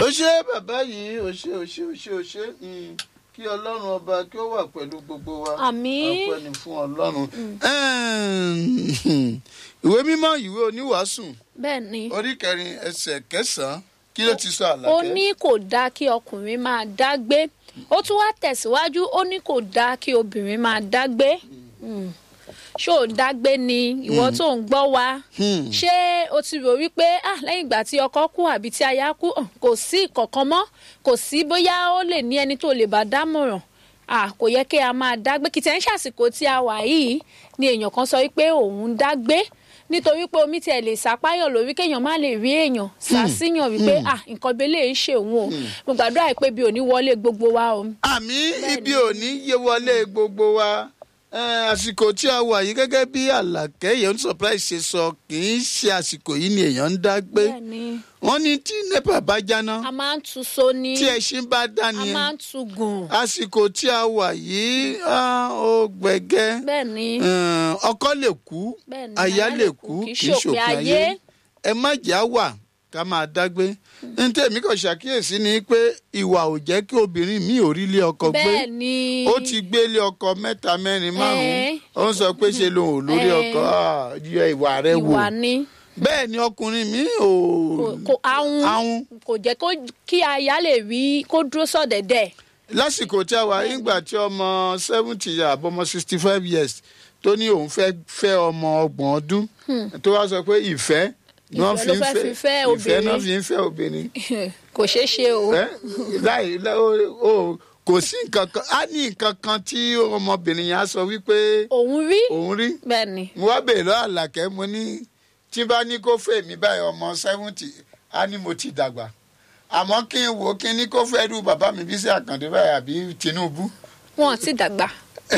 ó ṣe bàbá yìí ó ṣe ó ṣe ó ṣe ó ṣe mm, kí ọlọ́run ọba kí ó wà pẹ̀lú gbogbo wa Àmín. ọpẹ́ ni fún ọlọ́run. Ẹ̀ẹ́n, ìwé mímọ́ ìwé oníwàásù bẹ́ẹ̀ ni orí kẹrin ẹsẹ̀ kẹsàn-án kí ló ti sọ ó àlàkẹ́. ní kò dáa kí ọkùnrin máa dágbé ó tún wá tẹ̀síwájú ó ní kò dáa kí obìnrin máa dágbé Mm. ṣó o dágbé ni ìwọ tó ń gbọ́ wa Hmm. ṣé o ti rò wípé ah lẹ́yìn ìgbà tí ọkọ kú àbí tí aya kú hàn, kò sí ìkọ̀kan mọ́ kò sí bóyá ó lè ní ẹni tó lè bá dámọ̀ràn ah kò yẹ kí a máa dágbé kìtẹ́ ń ṣàsìkò tí a wà yìí ni èèyàn kan sọ wípé òun dágbé nítorí pé omi tiẹ̀ lè sápáyàn lórí kéèyàn má lè rí èèyàn sàṣìyàn wípé ah nǹkan belé ń ṣe òun o mo gbàdúrà pé bí ò ní wọlé gbogbo wa o. àmì ibi òní yé wọlé gbogbo wa Ẹ, àsìkò tí a wà yìí gẹ́gẹ́ bí àlàkẹ́ yẹn ń surprise ṣe sọ kì í ṣe àsìkò yìí ni èèyàn ń dá gbé bẹ́ẹ̀ni wọ́n ní tí nepa bá jáná a máa ń tu so ni tí ẹṣin bá dá a ni máa ń tu gùn àsìkò tí a wà yìí ah, ó gbẹ̀gẹ́ bẹ́ẹ̀ni Ẹ, ọkọ lè kú Bẹ́ẹ̀ni, aya lè kú kì í ṣòpin ayé ẹ má jẹ́ á wà ká máa dágbé ní tèmi kò ṣàkíyèsí ni pé ìwà ò jẹ́ kí obìnrin mi ò rí ilé ọkọ gbé bẹ́ẹ̀ni ó ti gbélé ọkọ mẹ́ta mẹ́rin márùn-ún Eh. ó ń sọ pé ṣe lòun ò lórí Eh. ọkọ Ah, yọ ìwà rẹ wò ìwà ni bẹ́ẹ̀ ni ọkùnrin mi ò kò- kò ahun ahun kò jẹ́ kó kí aya lè rí kó dúró sọ̀dẹ̀dẹ̀ lásìkò tí a wà nígbà tí ọmọ seventy àbọ̀mọ sixty five years tó ní òun fẹ́ fẹ́ ọmọ ọgbọ̀n ọdún tó wá sọ pé ìfẹ́ ni wọ́n Ìfẹ́ ló fẹ́ fi fẹ́ ìfẹ́ náà obìnrin. fi ń fẹ́ obìnrin kò ṣeé ṣe o ẹ láì lá- ó- ó- kò sí nǹkan kan á ní nǹkan kan tí ọmọbìnrin yẹn á sọ wípé òun rí òun rí bẹ́ẹ̀ni mo wá bèèrè lọ́wọ́ àlàkẹ́ mo ní tí bá ní kó fẹ́ mi báyìí ọmọ seventy á ní mo ti dàgbà àmọ́ kí n wò ó kí n ní kó fẹ́ rú bàbá mi bí sí àkàndé báyìí àbí Tinubu wọn ti dàgbà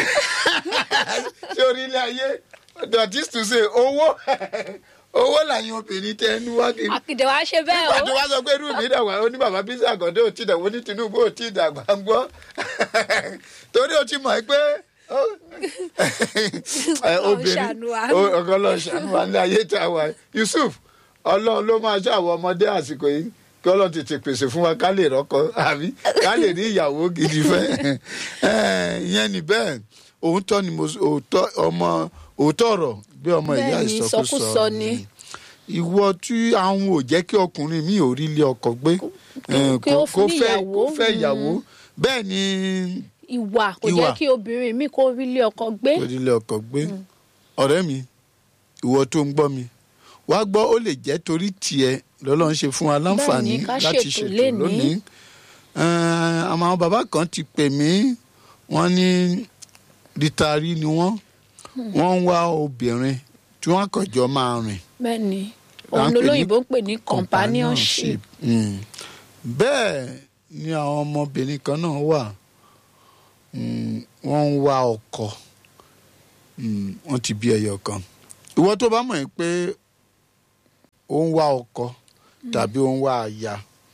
ṣé orílẹ̀ ayé that is to say owó owó làyìn obìnrin tẹ ẹnu wá kiri àkìdẹ̀ wá ṣe bẹ́ẹ̀ nígbà tó o wá sọ pé irú mi dàgbà ó ní bàbá bí sí àkàndé ò tí dàgbà ó ní Tinubu ò tí dàgbà ń gbọ́ torí o ti mọ̀ pé ó- ẹ, obìnrin ṣàánú wa. ó- ọkọ lọ ṣàánú wa ní ayé tá a wà yìí. Yusuf Ọlọ́run ló máa ṣàwọ ọmọdé àsìkò yìí kí Ọlọ́run tètè pèsè fún wa ká lè rọ́kọ àbí ká lè ní ìyàwó gidi fẹ́ Ẹ, ìyẹn ni bẹ́ẹ̀ òótọ́ ni mo òótọ́ ọmọ òótọ́ ọ̀rọ̀ bí ọmọ ìyá Bẹ́ẹ̀ ni, ìsọkúsọ ìsọkúsọ ni. ìwọ tí àwọn ò jẹ́ kí ọkùnrin mi ò rí ilé ọkọ gbé ẹ, kí ó kó ní fẹ́ ìyàwó. kó fẹ́ ìyàwó bẹ́ẹ̀ ni ìwà kò Ìwà. jẹ́ kí obìnrin mi kó rí ilé ọkọ gbé kò rí ilé ọkọ gbé ọ̀rẹ́ mi ìwọ tó ń gbọ́ mi wàá gbọ́ ó lè jẹ́ torí tiẹ̀ lọ́lọ́run ṣe fún wa láǹfààní Bẹ́ẹ̀ ni, ká láti ṣètò ṣètò lénìí. lónìí Ẹ, àwọn bàbá kan ti pè mí wọ́n ní rítàrí ni wọ́n wọ́n ń wá obìnrin tí wọ́n kọjọ́ máa rìn bẹ́ẹ̀ ni Là ń òun pè ní lolóyìnbó ń pè ní companionship Mm. bẹ́ẹ̀ ni àwọn ọmọbìnrin kan náà wà Mm, wọ́n ń wá ọkọ Mm, wọ́n ti bí ẹyọ kan ìwọ tó bá mọ̀ ẹ́ pé ó ń wá ọkọ tàbí ó ń wá aya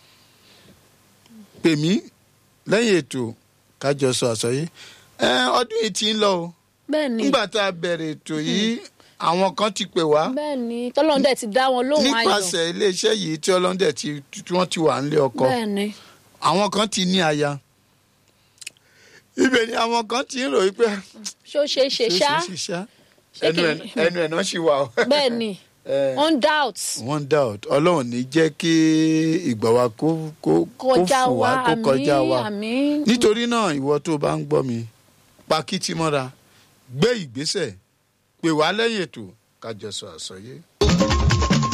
pè mí lẹ́yìn ètò kájọ sọ àsọyé ẹ ọdún yìí ti ń lọ o bẹ́ẹ̀ ni nígbà tá a bẹ̀rẹ̀ ètò yìí àwọn kan ti pè wá bẹ́ẹ̀ ni tọ́lọ́run dẹ̀ ti dá wọn lóhùn ayọ̀ nípasẹ̀ iléeṣẹ́ yìí tí ọlọ́dẹ tí tí wọ́n ti wà nílé ọkọ bẹ́ẹ̀ ni àwọn kan ti ní aya ibẹ̀ ni àwọn kan ti ń ròyìn pé ṣó ṣe é ṣe ṣá ṣe ṣá Ṣé ẹnu kì- ẹ̀- ẹnu ẹ̀ náà ṣì wà o. bẹ́ẹ̀ ni Eh, on doubt one doubt ọlọ́run ní jẹ́ kí ìgbà wa kó kó kó kọjá fò wa wá kó kọjá wa àmì àmì nítorí náà ìwọ tó bá ń gbọ́ mi pa kìtì mọ́ra gbé ìgbésẹ̀ pè wá lẹ́yìn ètò kájọ sọ àsọyé.